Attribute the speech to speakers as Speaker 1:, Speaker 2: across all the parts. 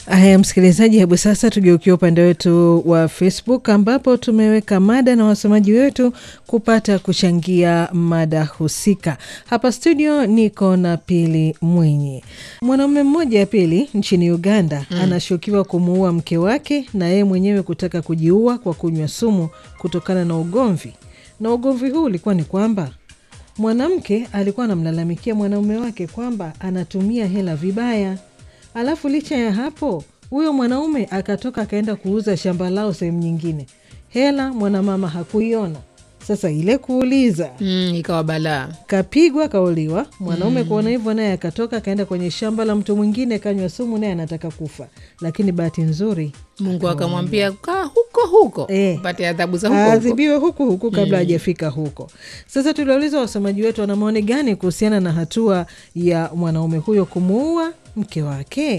Speaker 1: Haya, msikilizaji, hebu sasa tugeukia upande wetu wa Facebook ambapo tumeweka mada na wasomaji wetu kupata kuchangia mada husika. Hapa studio niko na Pili Mwinyi. Mwanaume mmoja ya Pili nchini Uganda mm. anashukiwa kumuua mke wake na yeye mwenyewe kutaka kujiua kwa kunywa sumu kutokana na ugomvi, na ugomvi huu ulikuwa ni kwamba mwanamke alikuwa anamlalamikia mwanaume wake kwamba anatumia hela vibaya. Alafu licha ya hapo, huyo mwanaume akatoka akaenda kuuza shamba lao sehemu nyingine, hela mwanamama hakuiona. Sasa ile kuuliza
Speaker 2: Mm, ikawa balaa.
Speaker 1: kapigwa kauliwa. Mwanaume kuona hivyo, naye akatoka akaenda kwenye shamba la mtu mwingine, kanywa sumu, naye anataka kufa, lakini bahati nzuri
Speaker 2: Mungu akamwambia kaa huko huko
Speaker 1: Eh.
Speaker 2: upate adhabu za huko huko.
Speaker 1: aadhibiwe huku huku kabla hajafika huko. Sasa tuliwauliza wasomaji wetu wana maoni gani kuhusiana na hatua ya mwanaume huyo kumuua mke wake.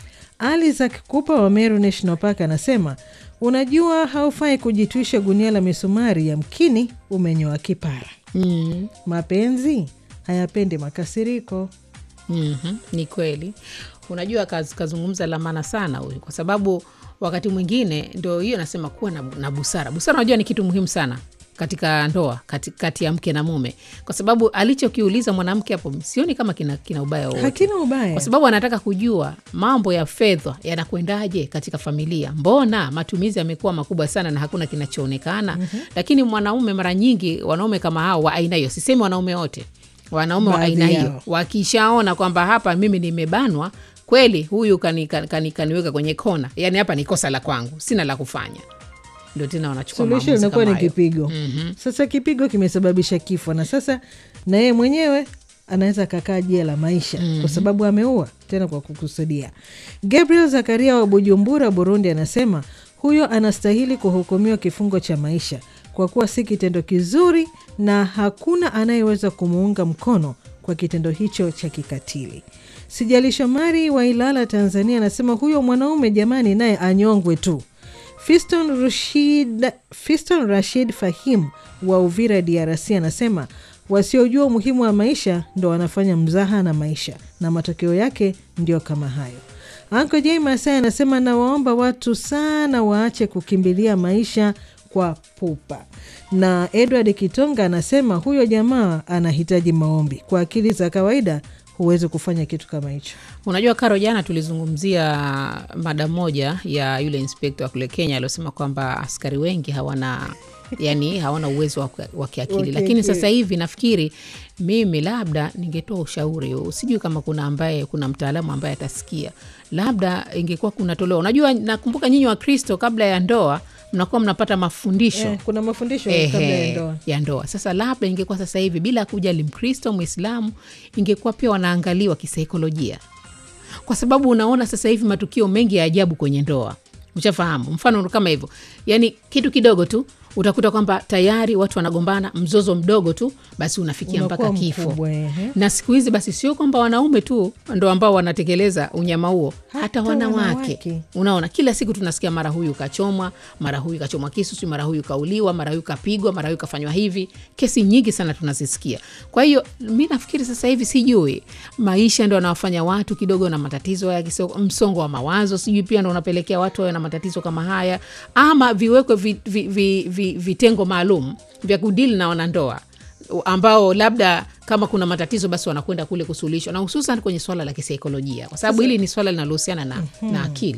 Speaker 1: Isaac Kupa wa Meru National Park anasema unajua, haufai kujitwisha gunia la misumari, yamkini umenyoa kipara.
Speaker 2: Mm.
Speaker 1: Mapenzi hayapendi makasiriko.
Speaker 2: Mhm, ni kweli. Unajua kaz, kazungumza la maana sana huyu, kwa sababu wakati mwingine ndo hiyo nasema kuwa na, na busara. Busara unajua ni kitu muhimu sana katika ndoa kati, kati ya mke na mume, kwa sababu alichokiuliza mwanamke hapo sioni kama kina, kina ubaya wowote
Speaker 1: Hakina ubaya.
Speaker 2: kwa sababu anataka kujua mambo ya fedha yanakwendaje katika familia. Mbona matumizi yamekuwa makubwa sana na hakuna kinachoonekana? Lakini mwanaume, mara nyingi wanaume kama hao wa aina hiyo, sisemi wanaume wote, wanaume wa
Speaker 1: Baadhi
Speaker 2: aina hiyo
Speaker 1: yao.
Speaker 2: wakishaona kwamba hapa mimi nimebanwa kweli, huyu kani, kani, kani, kaniweka kwenye kona, yani hapa ni kosa la kwangu, sina la kufanya, ndio tena wanachukua
Speaker 1: suluhisho
Speaker 2: maamuzi
Speaker 1: linakuwa ni
Speaker 2: kama hayo.
Speaker 1: kipigo. Sasa kipigo kimesababisha kifo, na sasa na yeye mwenyewe anaweza akakaa jela maisha kwa sababu ameua tena kwa kukusudia. Gabriel Zakaria wa Bujumbura, Burundi, anasema huyo anastahili kuhukumiwa kifungo cha maisha kwa kuwa si kitendo kizuri na hakuna anayeweza kumuunga mkono kwa kitendo hicho cha kikatili. Sijali Shomari wa Ilala, Tanzania, anasema huyo mwanaume jamani, naye anyongwe tu. Fiston Rashid, Fiston Rashid Fahim wa Uvira DRC anasema wasiojua umuhimu wa maisha ndo wanafanya mzaha na maisha na matokeo yake ndio kama hayo. Anko J Masai anasema nawaomba watu sana waache kukimbilia maisha kwa pupa. Na Edward Kitonga anasema huyo jamaa anahitaji maombi. Kwa akili za kawaida huwezi kufanya kitu kama hicho.
Speaker 2: Unajua Karo, jana tulizungumzia mada moja ya yule inspekta wa kule Kenya aliosema kwamba askari wengi hawana yani hawana uwezo wa ku- wa kiakili, lakini
Speaker 1: kiakili.
Speaker 2: sasa hivi nafikiri mimi labda ningetoa ushauri, sijui kama kuna ambaye kuna mtaalamu ambaye atasikia, labda ingekuwa kunatolewa. Unajua, nakumbuka nyinyi wa Kristo kabla ya ndoa mnakuwa mnapata mafundisho
Speaker 1: Eh, kuna mafundisho
Speaker 2: Ehe,
Speaker 1: kabla ya ndoa.
Speaker 2: ya ndoa. Sasa labda ingekuwa sasa hivi bila kujali Mkristo Mwislamu, ingekuwa pia wanaangaliwa kisaikolojia, kwa sababu unaona sasa hivi matukio mengi ya ajabu kwenye ndoa, ushafahamu. Mfano kama hivyo, yani kitu kidogo tu utakuta kwamba tayari watu wanagombana, mzozo mdogo tu basi unafikia mpaka
Speaker 1: Unakuwa
Speaker 2: kifo
Speaker 1: mkubwa, ehe.
Speaker 2: na siku hizi basi sio kwamba wanaume tu ndo ambao wanatekeleza unyama huo, hata,
Speaker 1: Hata
Speaker 2: wanawake.
Speaker 1: wanawake.
Speaker 2: Unaona, kila siku tunasikia mara huyu kachomwa, mara huyu kachomwa kisu, si mara huyu kauliwa, mara huyu kapigwa, mara huyu kafanywa hivi. Kesi nyingi sana tunazisikia. Kwa hiyo mi nafikiri sasa hivi, sijui maisha ndo anawafanya watu kidogo na matatizo ya kiso- msongo wa mawazo, sijui pia ndo unapelekea watu wawe na matatizo kama haya, ama viwekwe vi, vi, vi, vi, vitengo maalum vya kudili na wanandoa ambao labda kama kuna matatizo basi wanakwenda kule kusuluhishwa, na hususan kwenye swala la kisaikolojia, kwa sababu hili ni swala linalohusiana na, na akili.